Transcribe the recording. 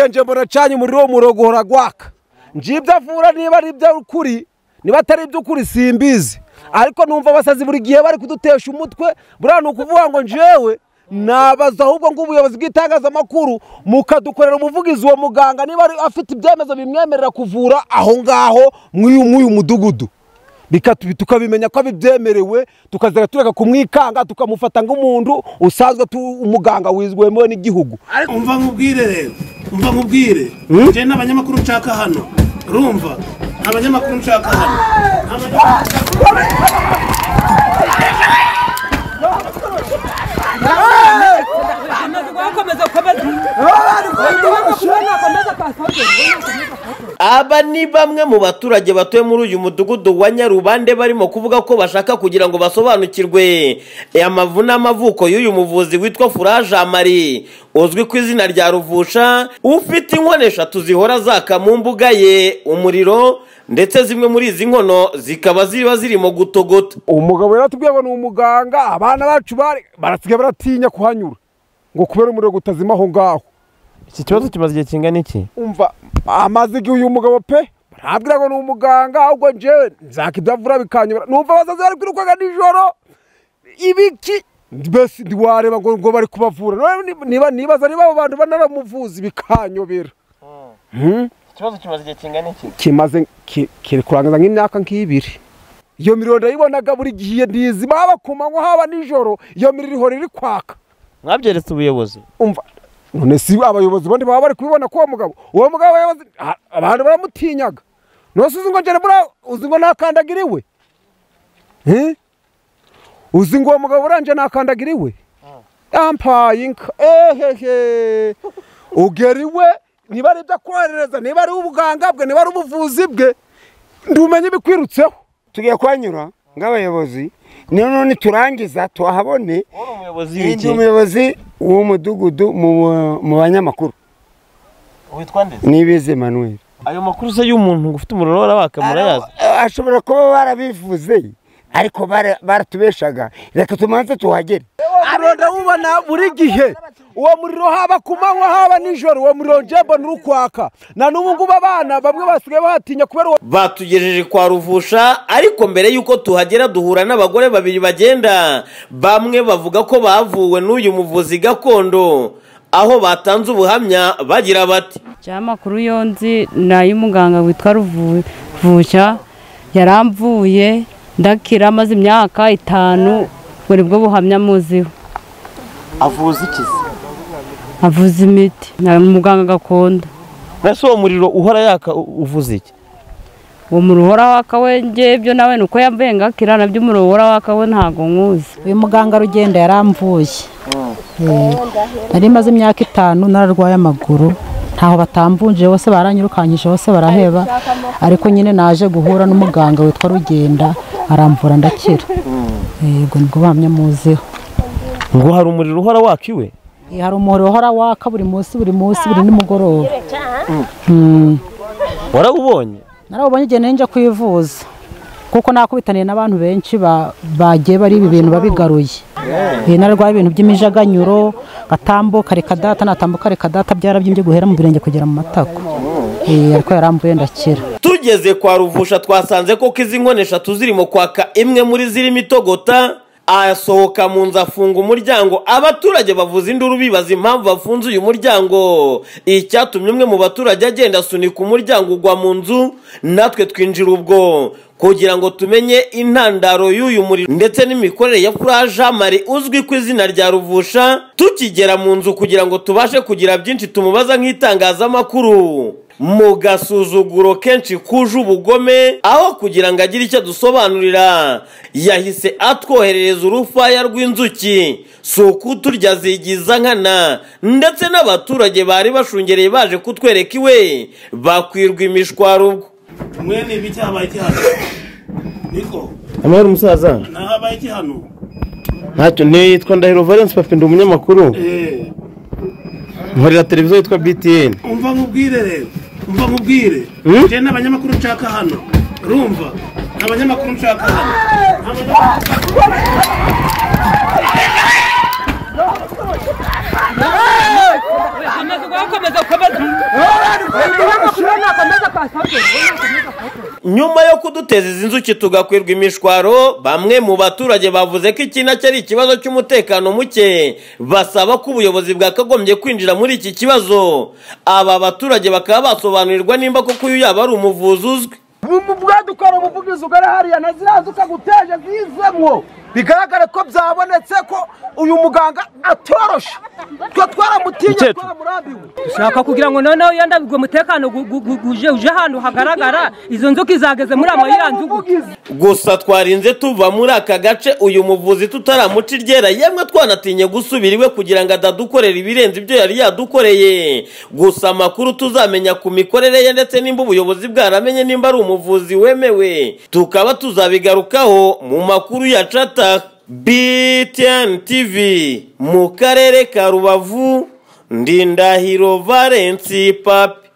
kenje mbona acanye umuriro wo murongo uragwaka njibyo avura niba ari iby'ukuri niba atari iby'ukuri simbizi ariko numva abasazi buri gihe bari kudutesha umutwe buriya ni ukuvuga ngo njyewe nabaza ahubwo ngo ubuyobozi bw'itangazamakuru mukadukorera umuvugizi uwo muganga niba afite ibyemezo bimwemerera kuvura aho ngaho mw'uyu mudugudu tukabimenya ko abibyemerewe tukazajya tureka kumwikanga tukamufata nk'umuntu usanzwe umuganga wizwemewe n'igihugu ariko umva nkubwire rero umva nkubwire njye n'abanyamakuru nshaka hano rumva abanyamakuru nshaka hano aba ni bamwe mu baturage batuye muri uyu mudugudu wa nyarubande barimo kuvuga ko bashaka kugira ngo basobanukirwe amavu n'amavuko y'uyu muvuzi witwa furaje amari uzwi ku izina rya ruvusha ufite inkono eshatu zihora zaka mu mbuga ye umuriro ndetse zimwe muri izi nkono zikaba ziba zirimo gutogota umugabo yaratubwiye ngo ni umuganga abana bacu barasigaye baratinya kuhanyura ngo kubera umuriro utazima aho ngaho iki kibazo kimaze igihe kingana iki umva amaze igihe uyu mugabo pe ntabwira ngo ni umuganga ahubwo njyewe nzaka ibyo avura bikanyura numva abasazi bari kwirukanka nijoro ibiki mbese ntiwareba ngo ngo bari kubavura niba nibaza niba abo bantu banaramuvuzi bikanyobera ikibazo kimaze igihe kingana iki kimaze ki- kiri kurangiza nk'imyaka nk'ibiri iyo miriro ndayibonaga buri gihe ntizima haba ku manywa haba nijoro iyo miriro ihora iri kwaka mwabyeretse ubuyobozi umva none si abayobozi bandi baba bari kubibona ko uwo mugabo uwo mugabo yayobozi a- abantu baramutinyaga nose uzi ngo njye buriya uzi ngo ntakandagira iwe Eh? uzi ngo uwo mugabo buriya njye ntakandagira iwe ampaye inka ehehe ugera iwe niba ari ibyo akoherereza niba ari ubuganga bwe niba ari ubuvuzi bwe ndumenya ibikwirutseho tugiye kuhanyura nk'abayobozi niyo none turangiza tuhabone uri umuyobozi ndi umuyobozi w'umudugudu mu- mu banyamakuru witwa ndetse nibizi manuel ayo makuru se y'umuntu ufite umuriro warabaka murayazi ashobora kuba barabivuze ariko bara- baratubeshaga reka tumanze tuhagere muriro ndawubona buri gihe uwo muriro haba ku manywa haba nijoro uwo muriro njye mbona uri kwaka na n'ubu ngubu abana bamwe basigaye bahatinya kubera uwo batugejeje kwa ruvusha ariko mbere y'uko tuhagera duhura n'abagore babiri bagenda bamwe bavuga ko bavuwe n'uyu muvuzi gakondo aho batanze ubuhamya bagira bati njya amakuru yo nzi ni ay'umuganga witwa ruvusha yaramvuye ndakira amaze imyaka itanu buri bwo buhamya muziho avuze iki se avuza imiti ni umuganga gakondo mbese uwo muriro uhora yaka u- uvuze iki uwo muriro uhora waka we ngewe ibyo nawe ni uko yambaye ngakira nabyo umuriro uhora waka we ntabwo nkuzi uyu muganga rugenda yaramvuye Eh, nari maze imyaka itanu nararwaye amaguru ntaho batamvunje bose baranyirukanyije bose baraheba ariko nyine naje guhura n'umuganga witwa rugenda aramvura ndakira Eh, ubwo nibwo buhamya muziho ngo hari umuriro uhora waka iwe Eh, hari umuhoro uhora waka buri munsi buri munsi buri nimugoroba Mm. warawubonye narawubonye igihe nari njya kwivuza kuko nakubitaniye n'abantu benshi ba- bagiye bari ibi bintu babigaruye Eh, nararwaye ibintu by'imijaganyuro gatambuka reka data natambuka reka data byarabyimbye guhera mu birenge kugera mu matako Eh, ariko yarambuye ndakira tugeze kwa ruvusha twasanze ko izi nkono eshatu zirimo kwaka imwe muri zirimo itogota asohoka mu nzu afunga umuryango abaturage bavuza induru bibaza impamvu bafunze uyu muryango icyatumye umwe mu baturage agenda asunika umuryango ugwa mu nzu natwe twinjira ubwo kugira ngo tumenye intandaro y'uyu muriro ndetse n'imikorere ya furaje amari uzwi ku izina rya ruvusha tukigera mu nzu kugira ngo tubashe kugira byinshi tumubaza nk'itangazamakuru mu gasuzuguro kenshi kuje ubugome aho kugira ngo agire icyo adusobanurira yahise atwoherereza urufaya rw'inzuki si ukuturya zigiza nkana ndetse n'abaturage bari bashungereye baje kutwereka iwe bakwirwa imishwaro ubwo mwene ibi cyahabaye iki hano niko amahoro umusaza nahabaye iki hano ntacyo nitwa ndahiro valence papi ndi umunyamakuru Eh, nkorera televiziyo yitwa btn umva nkubwire rero umva nkubwire njye n'abanyamakuru nshaka hano rumva abanyamakuru nshaka hano gukomeza gukomeza nyuma yo kuduteza izi nzuki tugakwirwa imishwaro bamwe mu baturage bavuze ko iki nacyo ari ikibazo cy'umutekano muke basaba ko ubuyobozi bwakagombye kwinjira muri iki kibazo aba baturage bakaba basobanurirwa nimba koko uyu yaba ari umuvuzi uzwi bwadukora umuvugizi ugana hariya na ziriya nzoka guteje zizemwo bigaragare ko byabonetse ko uyu muganga atorosha twe twaramutinye Mukecuru. twaramurambiwe ushaka kugira ngo noneho yandabirwe umutekano gu- gu- gu- guje uje ahantu hagaragara izo nzuki zageze muri amayiranzu gusa twarinze tuva muri aka gace uyu muvuzi tutaramuca iryera yemwe twanatinye gusubira iwe kugira ngo atadukorera ibirenze ibyo yari yadukoreye gusa amakuru tuzamenya ku mikorere ye ndetse nimba ubuyobozi bwaramenye nimba ari umuvuzi wemewe tukaba tuzabigarukaho mu makuru ya cata btn tv mu karere ka rubavu ndindahiro valensi papi